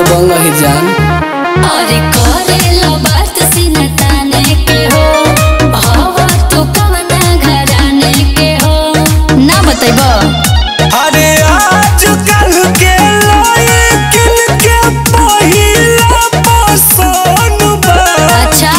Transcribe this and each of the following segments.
दबंग ही जान और करेला बात सीना ताने के हो हवा तू कवना घराने के हो ना बतैबो अरे आजकल के लड़किन के पहिला पसंद बा अच्छा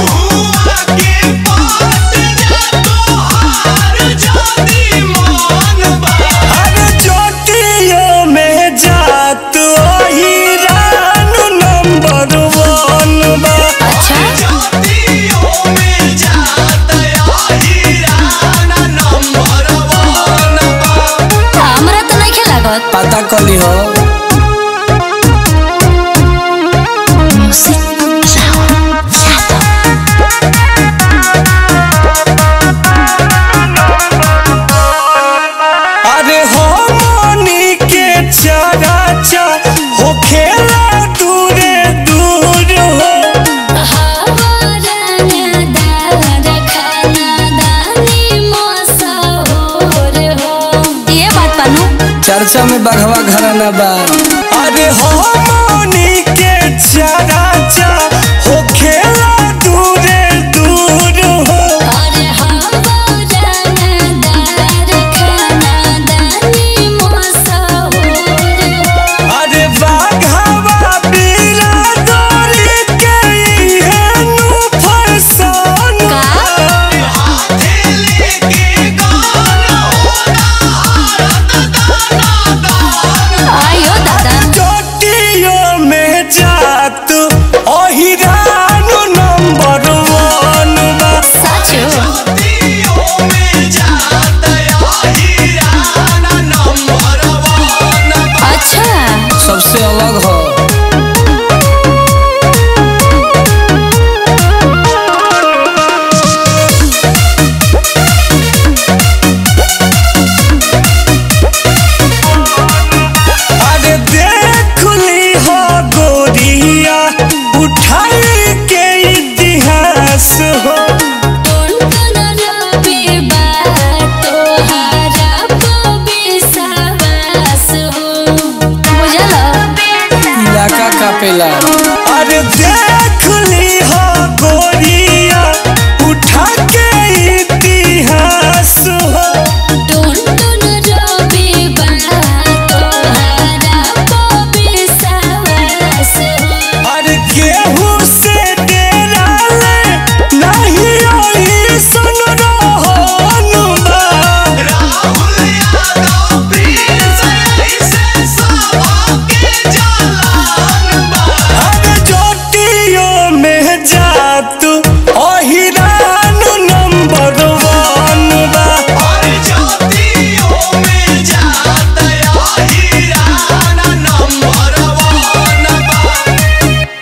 अरे चोटियों में जात वही रानू नंबर वन बा अच्छा हमरा तो नहीं लागत पता कली हो अरे हमनी के चराचा हो खेला दूरे दूर हो हवाराना दार खाना दानी मसहूर हो ये बात पानू चर्चा में बघवा घराना बा अरे हमनी के चरा